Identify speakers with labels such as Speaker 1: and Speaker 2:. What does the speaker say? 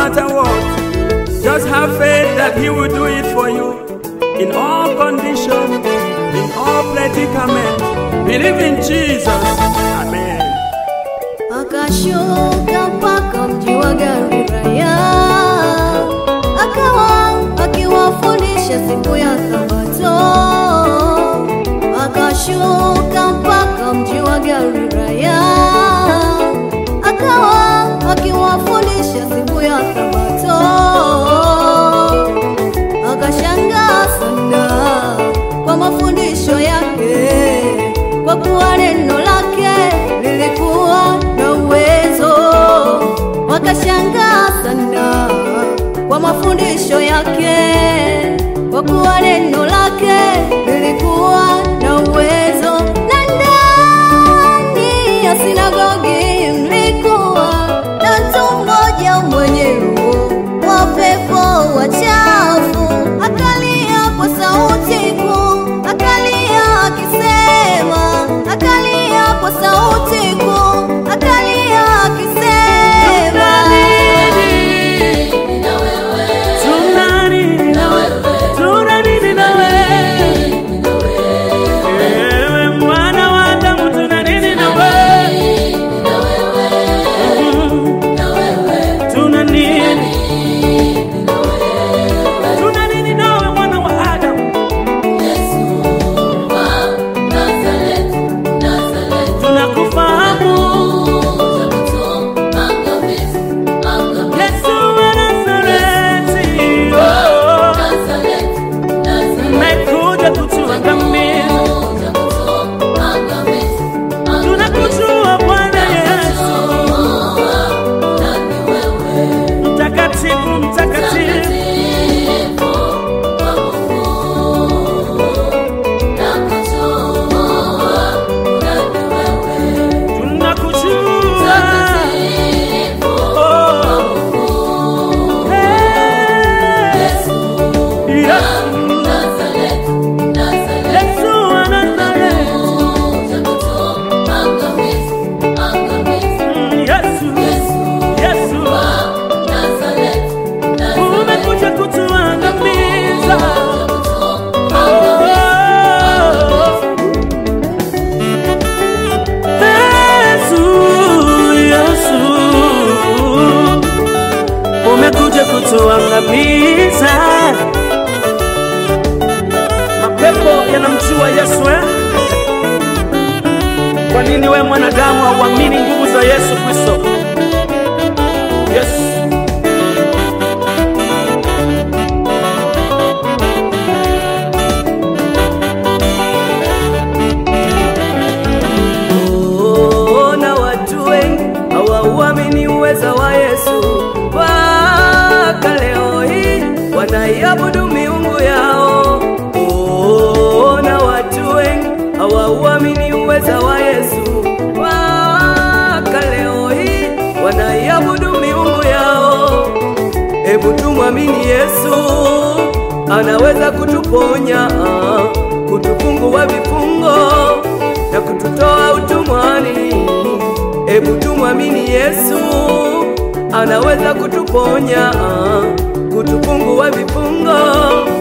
Speaker 1: matter what. Just have faith that He will do it for you in all conditions, in all predicaments. Believe in Jesus. Amen.
Speaker 2: Akashuka mpaka mji wa Galilaya, akawa akiwafundisha siku ya Sabato. Akashuka mpaka mji wa Galilaya, akawa akiwafundisha siku ya Sabato. Akashangaa sana kwa mafundisho yake, kwa kuwa neno lake lilikuwa na uwezo. Wakashangaa sana kwa mafundisho yake, kwa kuwa neno lake lilikuwa na uwezo. Na ndani ya sinagogi mlikuwa na mtu mmoja mwenye roho wa pepo wachafu, akalia kwa sauti kuu, akalia akisema, akalia kwa sauti kuu, akalia akisema
Speaker 1: Tuna nini na tuna nini na wewe? Ewe mwana wa Adamu, tuna nini na wewe? Tuna nini? Tuna nini nawe mwana wa Adamu? Tunakufahamu Yesu wa Nazareti, oh, umekuja kutuangamiza. Tunakujua Bwana Yesu, mtakatifu, mtakatifu. Tunakujua. Oh, hey, Yesu. Yesu wa Nazareti, Mm, Yesu, Yesu, umekuja kutuangamiza. Oh, Yesu, Yesu, umekuja kutuangamiza. Mapepo yanamjua Yesu eh? Kwa nini we mwanadamu hauamini nguvu za Yesu Kristo? Yes.
Speaker 3: Ona watu wengi hawauamini uweza wa Yesu, mpaka leo hii wanaiabudu miungu yao. Ona watu wengi hawauamini uweza wa Yesu, mpaka leo hii wanaiabudu miungu yao. Hebu tumwamini Yesu, anaweza kutuponya, kutufungua vifungo na kututoa utumwani. Hebu tumwamini Yesu, anaweza kutuponya, kutufungua vifungo